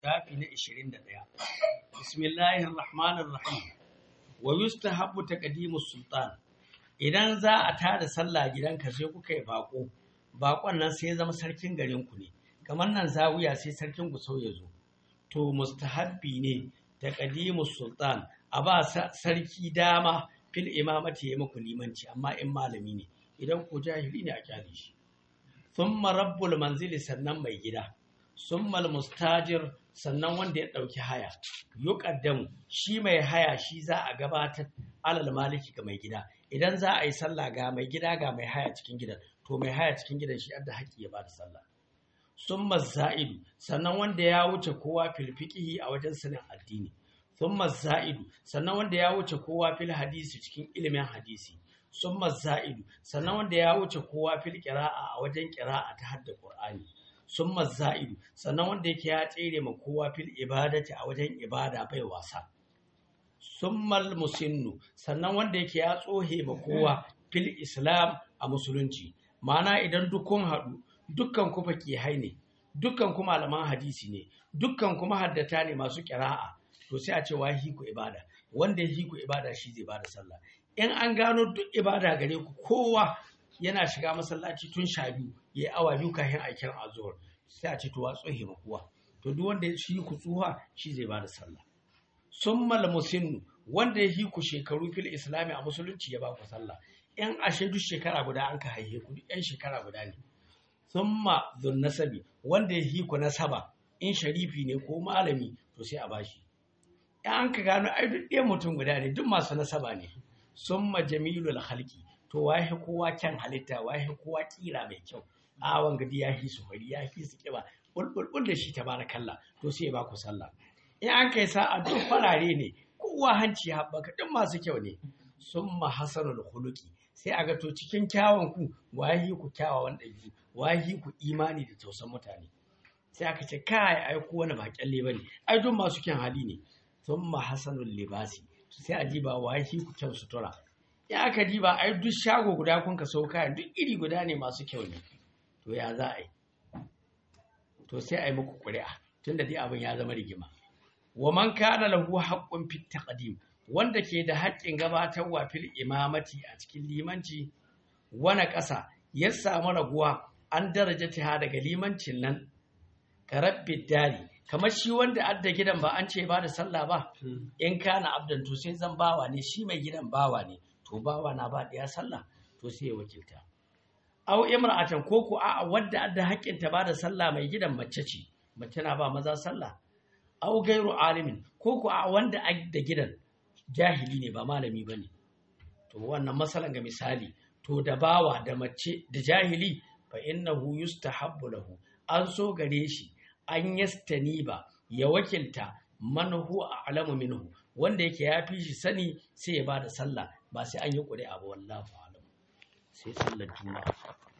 shafi na 21 bismillahir rahmanir rahim wa yustahabbu taqdimus sultan idan za a tada sallah gidanka sai kuka yi bako bakon nan sai ya zama sarkin garin ku ne kamar nan zawiya sai sarkin gusau ya zo to mustahabbi ne taqdimus sultan a ba sarki dama fil imamati ya muku limanci amma in malami ne idan ku jahili ne a kyale shi thumma rabbul manzili sannan mai gida summal mustajir sannan wanda ya ɗauki haya yuqaddamu shi mai haya shi za a gabatar alal maliki ga mai gida idan za a yi sallah ga mai gida ga mai haya cikin gidan to mai haya cikin gidan shi adda haƙƙi ya bada sallah summa za'idu sannan wanda ya wuce kowa fil fiqhi a wajen sanin addini summa za'idu sannan wanda ya wuce kowa fil hadisi cikin ilimin hadisi summa za'idu sannan wanda ya wuce kowa fil qira'a a wajen qira'a ta hadda qur'ani summa za'idu sannan wanda yake ya tsere ma kowa fil ibadati a wajen ibada bai wasa summal musinnu sannan wanda yake ya tsohe ma kowa fil islam a musulunci ma'ana idan dukkan haɗu dukkan ku fakihai ne dukkan ku malaman hadisi ne dukkan kuma haddata ne masu kira'a to sai a ce wa ku ibada wanda ya ku ibada shi zai bada sallah in an gano duk ibada gare ku kowa yana shiga masallaci tun sha biyu ya yi awa biyu kafin a kiran azuhur sai a ce to wa tsohe ma kowa to duk wanda ya shi ku tsuha shi zai bada sallah summal musinnu wanda ya yi ku shekaru fil islami a musulunci ya ba ku sallah in ashe duk shekara guda an ka haihe ku duk yan shekara guda ne summa dhun nasabi wanda ya yi ku nasaba in sharifi ne ko malami to sai a bashi in an ka gano ai duk ɗaya mutum guda ne duk masu nasaba ne summa jamilul khalqi to wahi kowa kyan halitta wahi kowa kira mai kyau a wanga ya fi su fari ya fi su kiba bulbul da shi tabarakallah to sai ya baku sallah in an kai sa'a duk farare ne kowa hanci ya haɓaka duk masu kyau ne summa hasanul khuluqi sai a ga to cikin kyawun ku wahi ku kyawawan ɗabi'u wahi ku imani da tausan mutane sai aka ce kai ai ko wani ba kyalle bane ai duk masu kyan hali ne thumma hasanul libasi sai a diba wahi ku kyan sutura ya aka diba ai duk shago guda kun ka sau kayan duk iri guda ne masu kyau ne to ya za a yi to sai a yi muku ƙuri'a tunda dai abin ya zama rigima wa man kana lahu haqqun fit taqdim wanda ke da haƙƙin gabatarwa fil imamati a cikin limanci wani ƙasa ya samu raguwa an darajata daga limancin nan karabbi dari kamar shi wanda adda gidan ba an ce ba da sallah ba in kana abdan to sai zan bawa ne shi mai gidan bawa ne to bawa na ba ɗaya sallah to sai ya wakilta aw imra'atan ko ku a'a wadda adda haƙƙin ta ba da sallah mai gidan mace ce mace na ba maza sallah aw gairu alimin ko ku a wanda da gidan jahili ne ba malami bane to wannan masalan ga misali to da bawa da mace da jahili fa innahu yustahabbu lahu an so gare shi an yastani ba ya wakilta man huwa a'lamu minhu wanda yake ya fi shi sani sai ya bada sallah ba sai an yi ƙuri'a ba wallahu a'lam sai sallar juma'a